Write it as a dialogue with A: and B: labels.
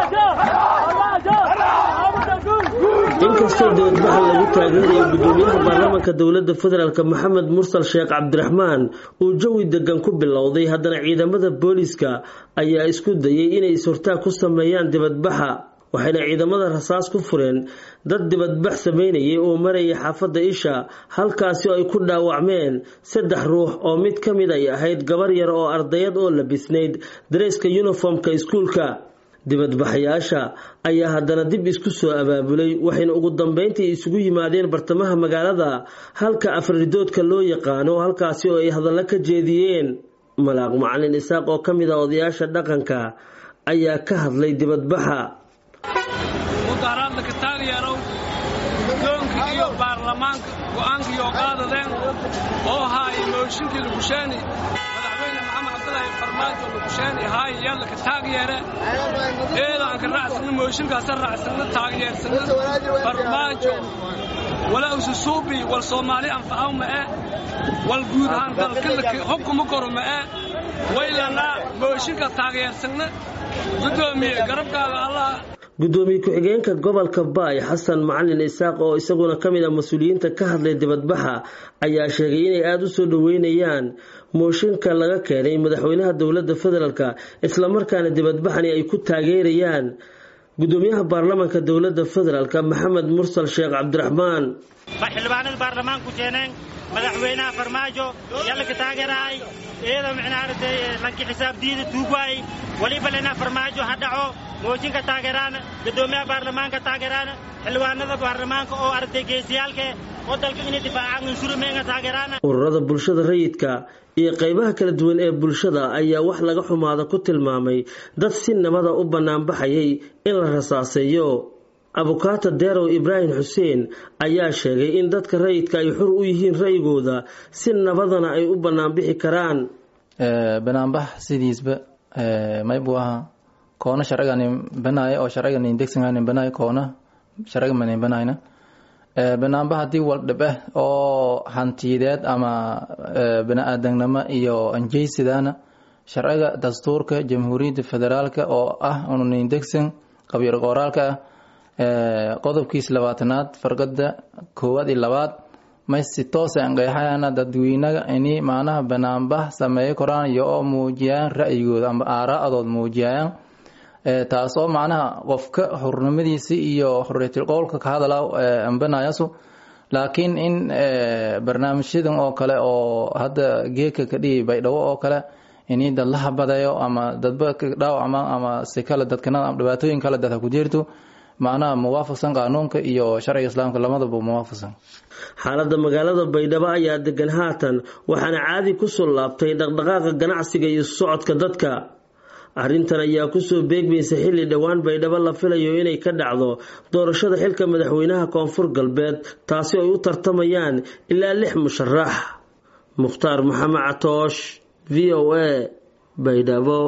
A: inkastoo dibadbaxa lagu taageerayo gudoomiyaha baarlamaanka dowlada federaalk maxamed mursal sheekh cabdiraxmaan uu jawi degan ku bilowday haddana ciidamada booliiska ayaa isku dayay inay is-hortaag ku sameeyaan dibadbaxa waxayna ciidamada rasaas ku fureen dad dibadbax sameynayay oo marayay xaafadda isha halkaasi oo ay ku dhaawacmeen saddex ruux oo mid ka mid ay ahayd gabar yar oo ardayad oo labisnayd dareeska yuniformka iskuulka dibadbaxayaasha ayaa haddana dib isku soo abaabulay waxayna ugu dambeyntii isugu yimaadeen bartamaha magaalada halka afridoodka loo yaqaano halkaasi oo ay hadallo ka jeediyeen malaaq macalin isaaq oo ka mid ah odayaasha dhaqanka ayaa ka hadlay dibadbaxa
B: mudaharaadla ka taageerow guddoonka iyo baarlamaanka go'aanka iyo qaadadeen oo haaya mooshinkii lugusheeni madaxweyne maxamed cabdilaahi farmaajo lugusheeni haaya yalla ka taageere eedaan ka raacsana mooshinkaasa raacsana taageersana farmaajo walaa ususuubi wal soomaali anfacaw ma'e wal guud ahaan dalka hubkuma koro ma'e waylanaa mooshinka taageersana guddoomiye garabkaaga allah
A: gudoomiye ku-xigeenka gobolka baay xasan macalin isaaq oo isaguna ka mid ah mas-uuliyiinta ka hadlay dibadbaxa ayaa sheegay inay aada u soo dhoweynayaan mooshinka laga keenay madaxweynaha dowladda federaalk islamarkaana dibadbaxani ay ku taageerayaan gudoomiyaha baarlamaanka dowladda federaalk maxamed mursal sheekh cabdiraxmaan
C: xildhibaanada baarlamaanku keeneen madaxweynaha farmaajo yalla ka taageerahay iyadoo micnaartay lanki xisaab diida tuugwaay waliba lena farmaajo ha dhaco mooshinka taageeraan gudoomiyaha baarlamaanka taageeraan xildhibaanada baarlamaanka oo aragtay geesiyaalke oo dalka inay difaacaan unsurumeenga taageeraan
A: ururada bulshada rayidka iyo qaybaha kala duwan ee bulshada ayaa wax laga xumaada ku tilmaamay dad si nabada u banaanbaxayay in la rasaaseeyo abukaata deerow ibraahim xuseen ayaa sheegay in dadka rayidka ay xur u yihiin ra'yigooda si nabadana ay u banaanbixi karaan
D: banaanbax sidiisba maybuu ahaa koona sharciganin banaayo oo sharciganin degsanganin banaayo koona sharciga manin banayna banaanbax haddii waldhib ah oo hantiyadeed ama bani-aadamnimo iyo anjeysidaana sharciga dastuurka jamhuuriyadda federaalka oo ah unanin degsan qabiil qoraalka ah qodobkiis labaatanaad farqada koowaad iyo labaad may si toos aan qeexayana dadweynaga ini macnaha banaanbax sameeyo koraan iyo oo muujiyaan ra'yigooda ama aaraa'adood muujiyayaan taas oo macnaha qofka xurnimadiisi iyo xorriyatul qowlka ka hadala ambanayasu laakiin in barnaamijyadan oo kale oo hadda geeka ka dhigi baydhabo oo kale ini dad la habadayo ama dadba ka dhaawacmaan ama si kale dadkana dhibaatooyin kale dadha ku jirto macnaha muwaafaqsan qaanuunka iyo sharciga islaamka lamadaba muwaafaqsan
A: xaaladda magaalada baydhabo ayaa degan haatan waxaana caadi kusoo laabtay dhaqdhaqaaqa ganacsiga iyo socodka dadka arrintan ayaa kusoo beegmaysa xilli dhowaan baydhabo la filayo inay ka dhacdo doorashada xilka madaxweynaha koonfur galbeed taasi ay u tartamayaan ilaa lix musharax mukhtaar maxamed catoosh v o a baydhabo